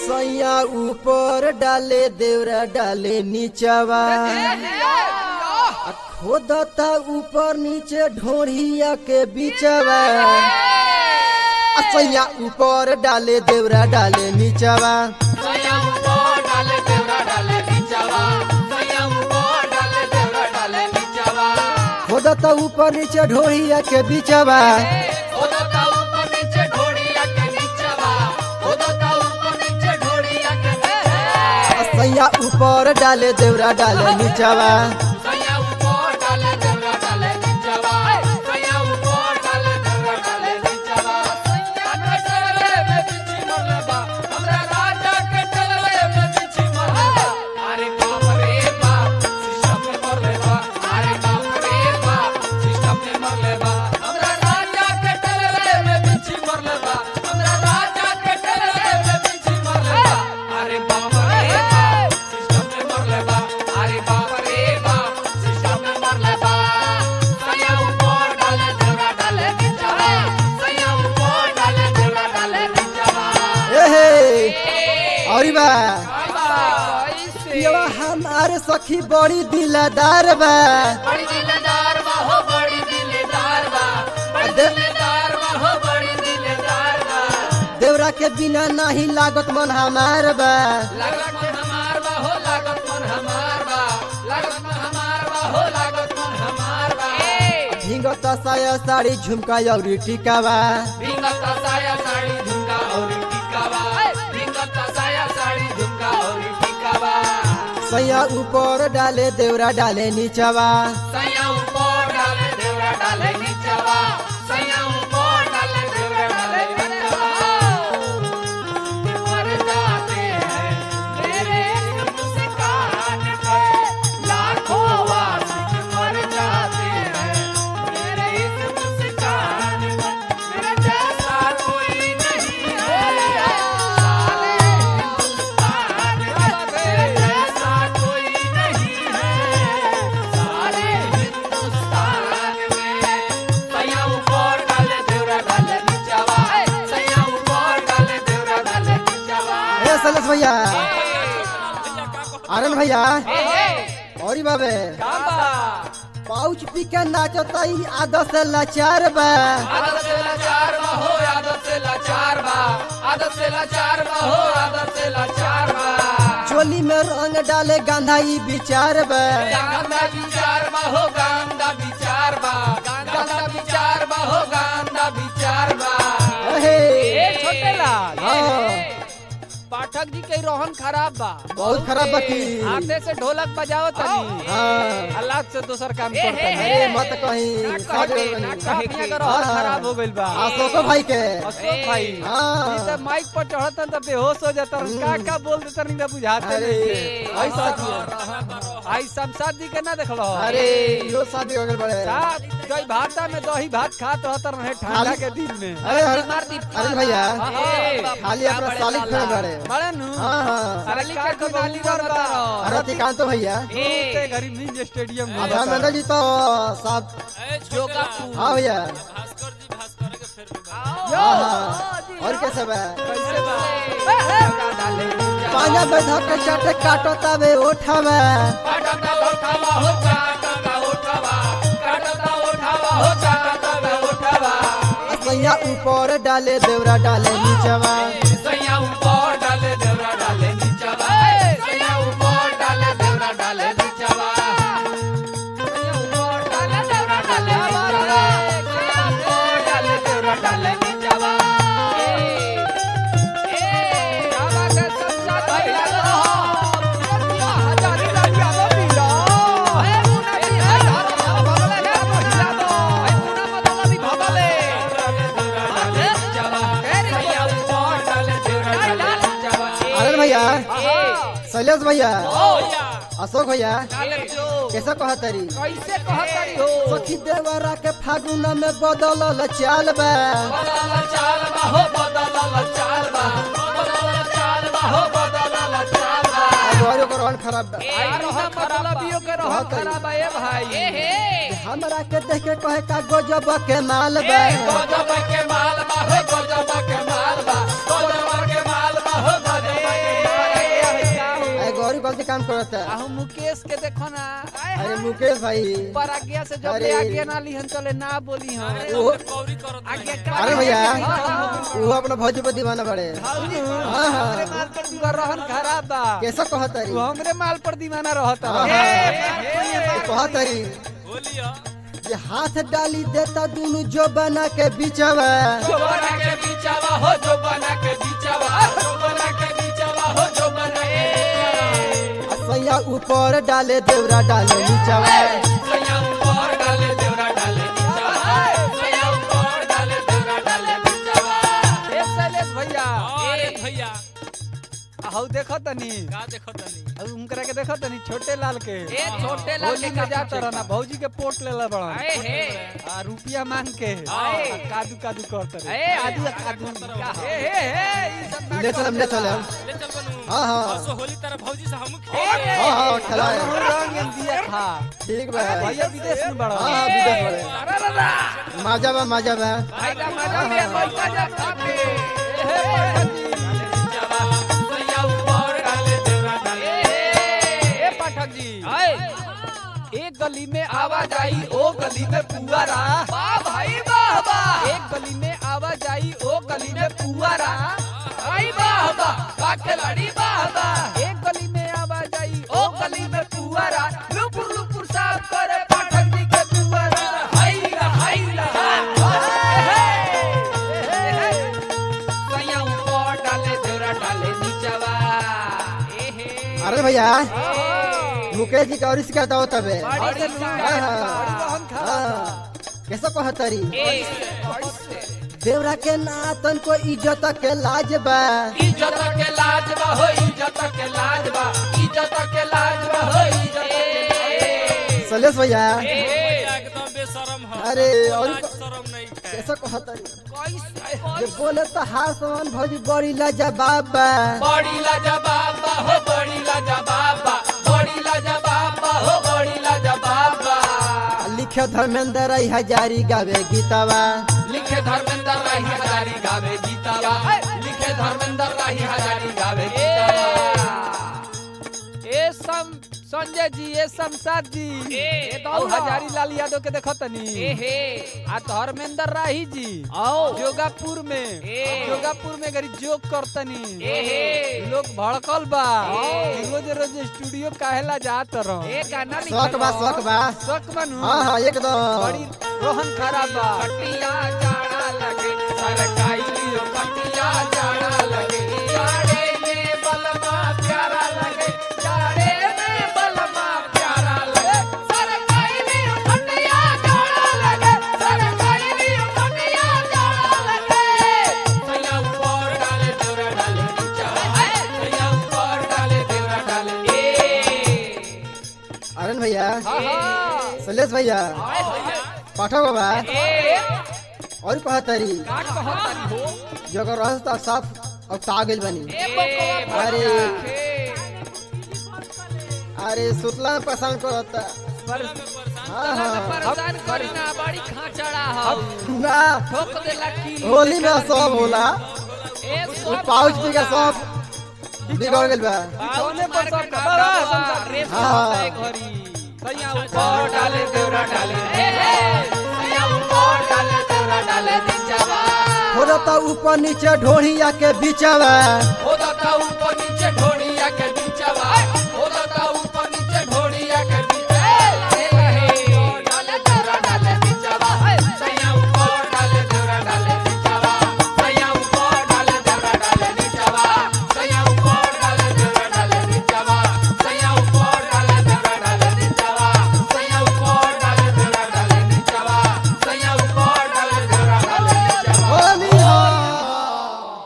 सैया ऊपर डाले देवरा डाले नीचवा आ खोदता ऊपर नीचे ढोढ़िया के बीचवा आ सैया ऊपर डाले देवरा डाले नीचवा खोदता ऊपर नीचे ढोढ़िया के बीचवा आ सैया ऊपर डाले देवरा डाले नीचवा अरे बाप रे बाप सिस्टम में मरले बा अरे बाप रे बाप सिस्टम में मरले बा सैया ऊपर डाले देवरा डाले नीचवा सैया ऊपर डाले देवरा डाले नीचवा ए हे औरी बा पियवा हमारे सखी बड़ी दिलदार बा बड़ी दिलदार बा हो बड़ी दिलदार बा बड़ी दे- दिलदार बा हो बड़ी दिलदार बा देवरा के बिना नहीं लागत मन हमार बा लागत मन हमार बा हो लागत मन हमार बा लागत मन हमार बा हो लागत मन हमार बा झिंगत साया साड़ी झुमका और टिकावा भिंगत साया साड़ी झुमका और टिकावा भिंगत साया साड़ी झुमका और टिकावा सैया ऊपर डाले देवरा डाले नीचवा सैया ऊपर डाले देवरा डाले नीचवा सैया ऊपर डाले देवरा डाले नीचवा मर जाते हैं मेरे मुस्कान पे लाखों वासिक मर जाते हैं मेरे इस मुस्कान पे मेरे जैसा कोई नहीं है सारे हिंदुस्तान में मेरे जैसा कोई नहीं है सारे हिंदुस्तान में सैया ऊपर डाले देवरा डाले नीचवा सैया ऊपर डाले देवरा डाले नीचवा ए सलस भैया आनंद भैया औरी बाबे पाउच पी के नाचता ई आदत से लाचार बा आदत से लाचार बा हो आदत से लाचार बा आदत से लाचार बा हो आदत से लाचार बा चोली में रंग डाले गांधा ई विचार बा गांधा विचार बा हो गांधा विचार बा गांधा विचार बा हो गांधा विचार बा अहे ए छोटे लाल हाँ पाठक जी के रोहन खराब बा बहुत खराब बाकी हाथे से ढोलक बजाओ तनी हाँ अल्लाह से दोसर काम करता है अरे मत कहीं सब काफिया का रोहन हाँ। खराब हो गइल बा अशोको भाई के अशोक भाई हाँ। ई सब माइक पर चढ़तन त बेहोश हो जातन का का बोल देतन ना बुझाते अरे नहीं ऐसा दिया। आई शमशाद जी के ना देखलो अरे यो शादी हो गए बड़े साथ दही भाता में दही भात खात रहतर रहे ठंडा खाली- के दिन में अरे अरे अरे भैया हाँ। खाली अपना सालिक फेर बड़े बड़ा नु हाँ हाँ अरे का के नाली कर बा अरे तिकांत भैया ते घरी मिंज स्टेडियम में आधा मंडल जी तो सब जोगा हाँ भैया हाँ हाँ और कैसे बा कैसे बा पांजा बैठा के चाटे काटो तबे उठावे काटता उठावा हो चाटता उठावा काटता उठावा हो चाटता उठावा सैया ऊपर डाले देवरा डाले नीचवा सैया ऊपर डाले देवरा डाले नीचवा सैया ऊपर डाले देवरा डाले नीचवा सैया ऊपर डाले देवरा डाले नीचवा सैया ऊपर डाले देवरा डाले नीचवा सैया ऊपर डाले देवरा डाले नीचवा अरे भैया शैलेश भैया अशोक भैया कैसे कहा तरी कैसे कहतरी हो सखी देवरा के फागुन में बदलल चाल बा बदल चाल बा हो बदल चाल बा बदल चाल बा हो बदल चाल बा और ओकर रोहन खराब बा मतलबियों के रोहन खराब है भाई हमरा के देख के कहे का गजब के माल बा गजब के माल बा हो गजब के माल बा गजब के माल बा हो गजब के परेशान करता आहू मुकेश के देखो ना आए अरे हाय। मुकेश भाई पर आज्ञा से जब अरे। ले आज्ञा ना लिहन चले ना बोली हम वो आज्ञा का अरे भैया हाँ, हाँ, वो अपना भौजी पर दीवाना बड़े हाँ हाँ हमरे माल पर दीवाना रहन खराब बा कैसा कहतरी तू हमरे माल पर दीवाना रहत हाँ, हे, हाँ। हे, कहतरी ये हाथ डाली देता दोनों जो बना के बिचवा जो बना के बीचावा हो जो बना के बीचावा जो बना के बीचावा हो जो बना के बीचावा सैया ऊपर डाले देवरा डाले नीचवा सैया ऊपर डाले देवरा डाले बीचावा सैया ऊपर डाले देवरा डाले बीचावा हे शैलेश भैया अरे भैया हऊ देखो तनी का देखो तनी हऊ उनकरा के देखो तनी छोटे लाल के ए छोटे लाल होली के में जाता का रहना भौजी के पोट लेला बड़ा आए हे आ रुपिया मांग के आए। आ, कादू कादू करत रहे ए कादू कादू का हे हे हे ई सब ना ले चलम ले चलम ले चल बनू हाँ, हाँ। परसों होली तरह भौजी से हम हाँ हाँ खिलाए रंग रंग दिया था ठीक बा भैया विदेश में बड़ा हाँ हाँ विदेश बड़े माजा बा माजा बा आइगा मजा में पैसा जा खाके हे पाठक जी बीचावा सैया ऊपर डाले देवरा डाले ए पाठक जी आए एक गली में आवाज आई ओ गली में पुआरा वाह भाई वाह वाह एक गली में आवाज आई ओ गली में पुआरा आई वाह वाह का खिलाड़ी वाह वाह एक गली में आवाज आई ओ गली में पुआरा लुपुर लुपुर साफ करे पाठक जी के पुआरा हाय ला हाय ला सैया ऊपर डाले देवरा डाले नीचवा ए हे अरे भैया मुकेश जी का और शिकायत हो तबे बड़ी से लूंगा, हाँ, हाँ। बड़ी बहन खा हाँ कैसा कहतरी ए देवरा के नातन को इज्जत के लाज बा इज्जत के लाज बा हो इज्जत के लाज बा इज्जत के लाज बा हो इज्जत के सलेश भैया भैया एकदम बेशरम है अरे और लाज शरम नहीं है कैसा कहतरी कैसे जे बोले तो हार समान भौजी बड़ी लाजवाब बा बड़ी लाजवाब बा हो बड़ी लाजवाब बा बड़ी लाजवाब बा हो बड़ी लाजवाब बा लिखे धर्मेंद्र राय हजारी गावे गीतावा लिखे धर्मेंद्र राही हजारी गावे गीतावा लिखे धर्मेंद्र राही हजारी गावे गीतावा ए सम संजय जी ए शमशाद जी ए, ए आओ ना। हजारी लाल यादव के देखो तनी ए हे आ धर्मेंद्र राही जी आओ जोगापुर में ए। जोगापुर में गरी जोग करतनी ए हे लोग भड़कल बा ए। कि रोज रोज स्टूडियो काहेला जात रहो ए गाना शौक बा शौक बा शक बनू हाँ हाँ एकदम बड़ी रोहन खराब बा कटिया जाड़ा लगे सरकाई लियो कटिया जाड़ा लगे जाड़े में बलमा प्यारा लगे जाड़े में बलमा प्यारा लगे सरकाई लियो कटिया जाड़ा लगे सरकाई लियो कटिया जाड़ा लगे सैया ऊपर डाले देवरा डाले नीचा सैया ऊपर डाले देवरा डाले ए अरन भैया हाँ हाँ सलेश भैया पाठक बाबा ए और कहतरी का कहत हो जगह रास्ता साफ अब तागिल बनी ए बकवा अरे। अरे अरे सुतला में पसंद करता पर हाँ हाँ परेशान करी ना बड़ी खाचड़ा हो ना ठोक देला की होली में सब होला ए वो पाउच पी का सब बिगड़ गइल बा सोने पर सब बड़ा संसार रे हाँ। घरी सैया ऊपर ऊपर डाले देवरा डाले ए ए सैया ऊपर डाले देवरा डाले नीचवा थोड़ा तो ऊपर नीचे ढोढ़िया के बीचवा होदा का ऊपर नीचे ढोड़िया के